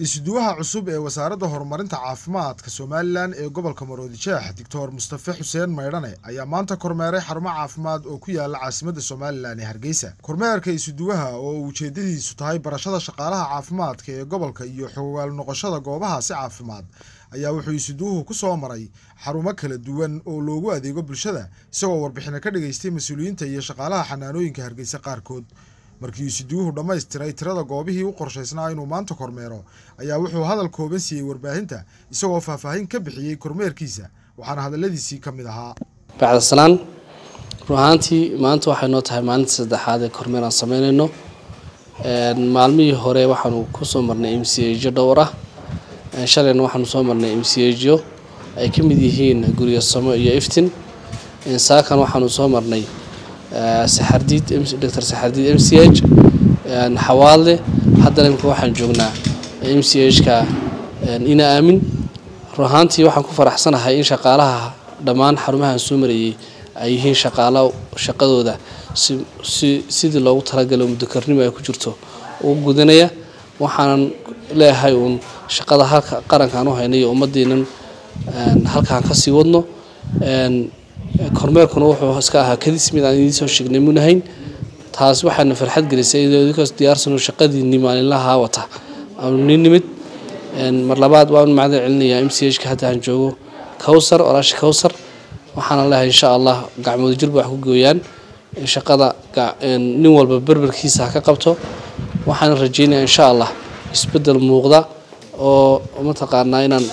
isuduwaha cusub ee wasaaradda horumarinta caafimaadka somalilan ee gobolka maroodijeex doctor mustafe xuseen maydhane ayaa maanta kormeeray xarumo caafimaad oo ku yaala caasimadda somalilan ee hargeysa kormeerka isuduwaha oo ujeedadiisu tahay barashada shaqaalaha caafimaadka ee gobolka iyo xogaal noqoshada goobahaasi caafimaad ayaa wuxuu isuduwuhu ku soo maray xarumo kala duwan oo loogu adeego bulshada isagoo warbixino ka dhageystay mas-uuliyiinta iyo shaqaalaha xanaanooyinka hargeysa qaarkood markii isuduwuhu dhammaystiray tirada goobihii u qorshaysnaa inuu maanta kormeero ayaa wuxuu hadal kooban siiyey warbaahinta isagoo faahfaahin ka bixiyey kormeerkiisa waxaana hadalladiisii ka mid ahaa bacdasalaan run ahaantii maanta waxay noo tahay maalinta saddexaad ee kormeer aan sameynayno maalmihii hore waxaanu kusoo marnay m c ejo dhowr ah shalayna waxaanu soo marnay m c ejo ay ka mid yihiin guryo samo iyo iftin saakan waxaanu soo marnay saxardiid dr saxardiid m c h xawaadle haddana imika waxaan joognaa m c h ka ina aamin run ahaantii waxaan ku faraxsanahay in shaqaalaha dhammaan xarumahan soo marayay ay yihiin shaqaalo shaqadooda si sidii loogu talagalo mudakarnimo ay ku jirto ugu gudanaya waxaanan leeyahay uun shaqada halka qarankaan u haynay ummaddiinan halkaan kasii wadno kormeerkuna wuxuu iska ahaa kadis mid aan idiin soo sheegnay munahayn taas waxaana farxad gelisay idinkaas diyaarsano shaqadiinii maalinlaha wata aanu nin nimid mar labaad waan macdan celinayaa m c h ka hadda aan joogo kowsar walaasha kowsar waxaana leeyahay insha allah gacmooda jirba wax ku gooyaan shaqada nin walba berberkiisa ha ka qabto waxaana rajeynayaa insha allah isbedel muuqda oo mataqaanaa inaan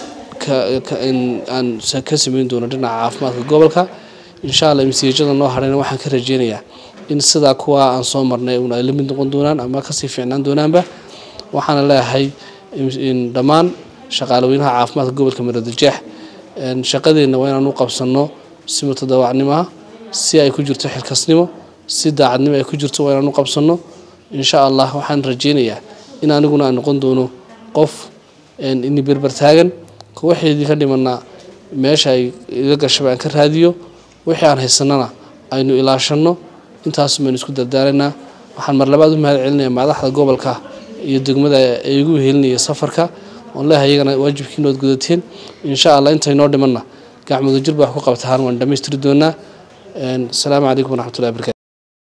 aan ka sameyn doono dhinaca caafimaadka gobolka insha allah msjada noo harayna waxaan ka rajeynayaa in sidaa kuwa aan soo marnay un ay la mid noqon doonaan ama kasii fiicnaan doonaanba waxaana leeyahay dhammaan shaqaalaweynaha caafimaadka gobolka maroodijeex shaqadeenna waa inaan u qabsano si mutadawacnimo ah si ay ku jirto xilkasnimo si daacadnimo ay ku jirto waa inaan u qabsano insha allah waxaan rajeynayaa in aniguna aan noqon doono qof ini berbertaagan waxeedii ka dhimanaa meesha ay iga gashaba aan ka raadiyo wixii aan haysanana aynu ilaashano intaas baynu isku dardaaraynaa waxaan mar labaad u mahad celinayaa madaxda gobolka iyo degmada ee igu helinaya safarka oon leeyahay iyagana waajibkiinood gudateen insha allah intaynoo dhimanna gacmooda jirba wax ku qabtaan waan dhammaystiri doonaa asalaamu calaykum waraxmatullahi barkatu